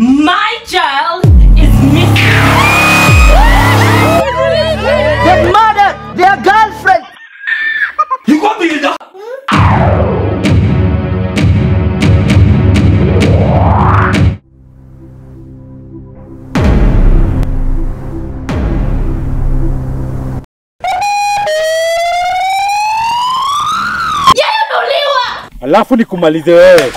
My child is missing. They murdered their girlfriend. You got me in the Yeye ameuliwa. Alafu nikumalize wewe.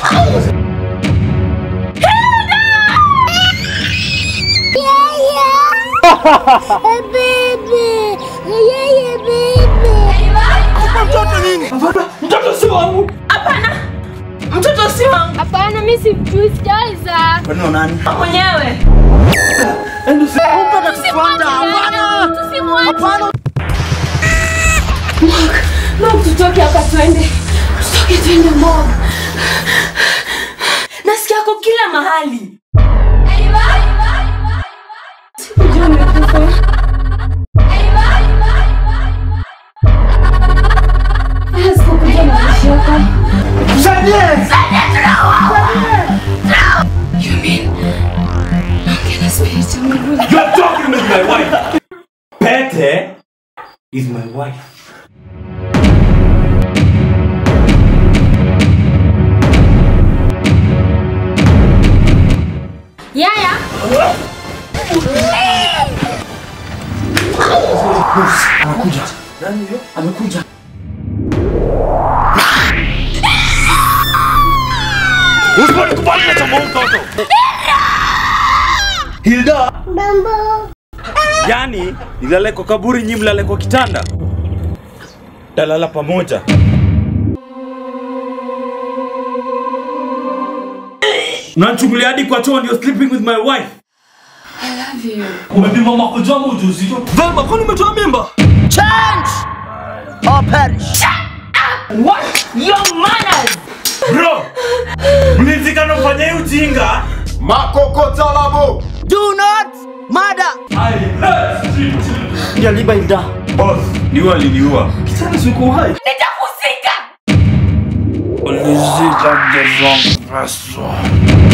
Baby, yeye baby. mtoto si wangu. Hapana. Mtoto si wangu. Hapana, mimi simjui, sijaiza. Mwenyewe. Mom, tutoke hapa twende. Tutoke twende mom. Nasikia ako kila mahali. Sikujua amekufa. Haya, sikukujua mazishi yako. You mean, naongea na spirit ya Mungu. You're talking with my wife. Pete is my wife. Yaya, Usiponikubali na chama mtoto. Hilda. mambo. Yaani, nilale kwa kaburi nyi mlale kwa kitanda. Talala pamoja. Unanichungulia hadi kwa choo ndio sleeping with my wife. I love you. Umepima makojo ama ujauzito? Vema, kwani umetoa mimba? Change or perish. What? Your manners! Bro, mlizikana mfanye hii ujinga. Makokotalabo. Do not murder. I hate street children. Ndio liba inda. Boss, ni waliniua. Kitana siku hai. Nitakusika! Ulizika the wrong person.